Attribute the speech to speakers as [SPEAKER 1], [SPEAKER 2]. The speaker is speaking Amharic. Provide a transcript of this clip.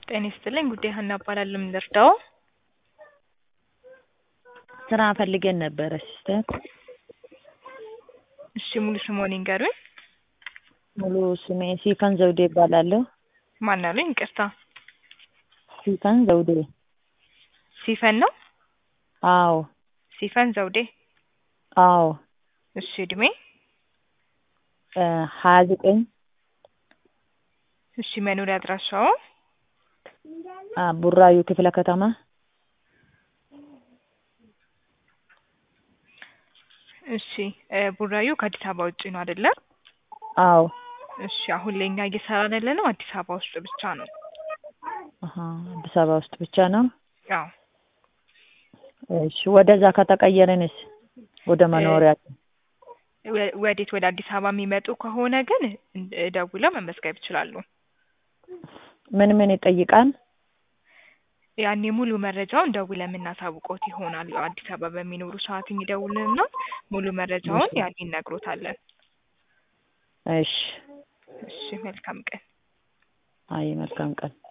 [SPEAKER 1] ጤና ይስጥልኝ ጉዳይ ሀና እባላለሁ። ምን ልርዳዎ?
[SPEAKER 2] ስራ ፈልገን ነበረ ሲስተር።
[SPEAKER 1] እሺ ሙሉ ስምዎን ይንገሩኝ?
[SPEAKER 2] ሙሉ ስሜ ሲፈን ዘውዴ እባላለሁ።
[SPEAKER 1] ማን አሉኝ? ይቅርታ
[SPEAKER 2] ሲፈን ዘውዴ።
[SPEAKER 1] ሲፈን ነው?
[SPEAKER 2] አዎ
[SPEAKER 1] ሲፈን ዘውዴ።
[SPEAKER 2] አዎ
[SPEAKER 1] እሺ እድሜ?
[SPEAKER 2] ሀያ ዘጠኝ
[SPEAKER 1] እሺ መኖሪያ አድራሻዎ?
[SPEAKER 2] ቡራዩ ክፍለ ከተማ።
[SPEAKER 1] እሺ ቡራዩ ከአዲስ አበባ ውጪ ነው አይደለ?
[SPEAKER 2] አዎ
[SPEAKER 1] እሺ አሁን ላይ እኛ እየሰራን ያለነው አዲስ አበባ ውስጥ ብቻ ነው።
[SPEAKER 2] አሀ አዲስ አበባ ውስጥ ብቻ ነው?
[SPEAKER 1] አዎ
[SPEAKER 2] እሺ ወደዛ ከተቀየረንስ ወደ መኖሪያችን?
[SPEAKER 1] ወ- ወዴት ወደ አዲስ አበባ የሚመጡ ከሆነ ግን ደውለው መመዝገብ ይችላሉ።
[SPEAKER 2] ምን ምን ይጠይቃል?
[SPEAKER 1] ያኔ ሙሉ መረጃውን ደውለን የምናሳውቅዎት ይሆናል። ያው አዲስ አበባ በሚኖሩ ሰዓት ይደውሉልንና ሙሉ መረጃውን ያኔ እነግሮታለን።
[SPEAKER 2] እሺ
[SPEAKER 1] እሺ መልካም ቀን።
[SPEAKER 2] አይ መልካም ቀን።